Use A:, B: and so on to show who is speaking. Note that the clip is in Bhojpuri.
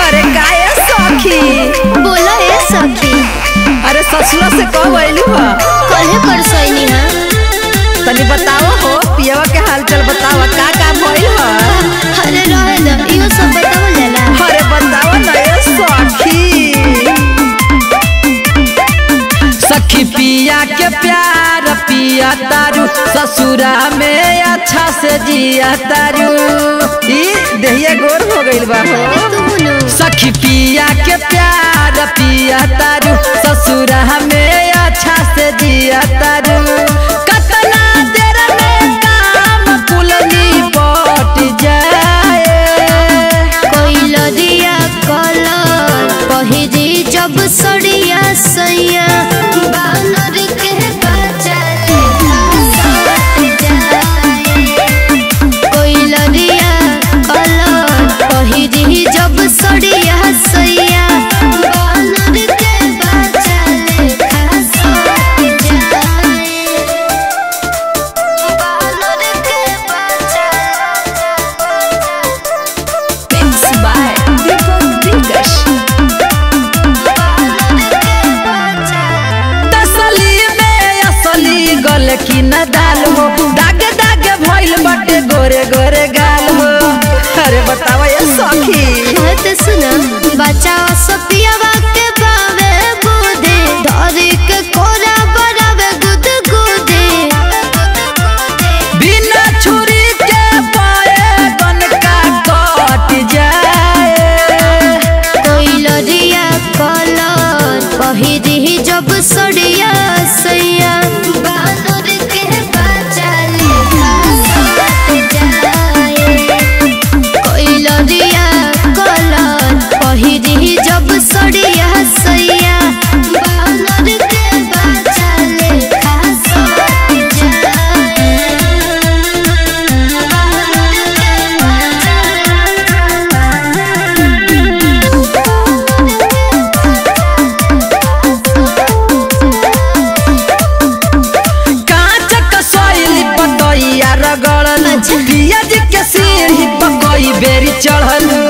A: अरे काहे सखी
B: बोला ए सखी
A: अरे ससुरा से कब अइलू ह
B: कहे कर सैनी हा
A: तनी बताओ हो पियवा के हालचाल बताओ का का भइल ह
B: अरे रहे द इहो सब बतावल जाला
A: अरे बताओ ना ये सखी सखी पिया के प्यार पिया तारू ससुरा में अच्छा से जिया तारू ई देहिया गोर हो गइल बा हो
B: अरे तू नु
A: सखी पिया के प्यार पिया तारू ससुरा में अच्छा से जिया तारू कतना देर में काम कुलनी पट जाए
B: कोई लदिया कलर पहिरी जब सड़िया सैया बानर के बच्चा ले जाए कोई लदिया कलर पहिरी जब सड़िया सैया बानर के बच्चा ले सट जाए बानर के बच्चा
A: Mix by Deepak Dinkash. तसली में असली गल की न दाल हो दाग दाग भइल बाटे गोरे गोरे गाल हो अरे बतावा ये सखी
B: कहत सुना बच्चा सपियावा के बावे बुदे धरी के कोरा बरावे गुद गुदे
A: बिना छुरी के पाए गन का कट जाए
B: कोई लरिया कलर पहिरी जब सड़िया सैया बानर के बच्चा ले जाए कोई लरिया कलर पहिरी जब सड़िया सैया बानर के बच्चा ले सट
A: कांच कसैली पतैया रगड़ल
B: अच्छा।
A: पियाज के सीढ़ी पकई बेरी चढ़ल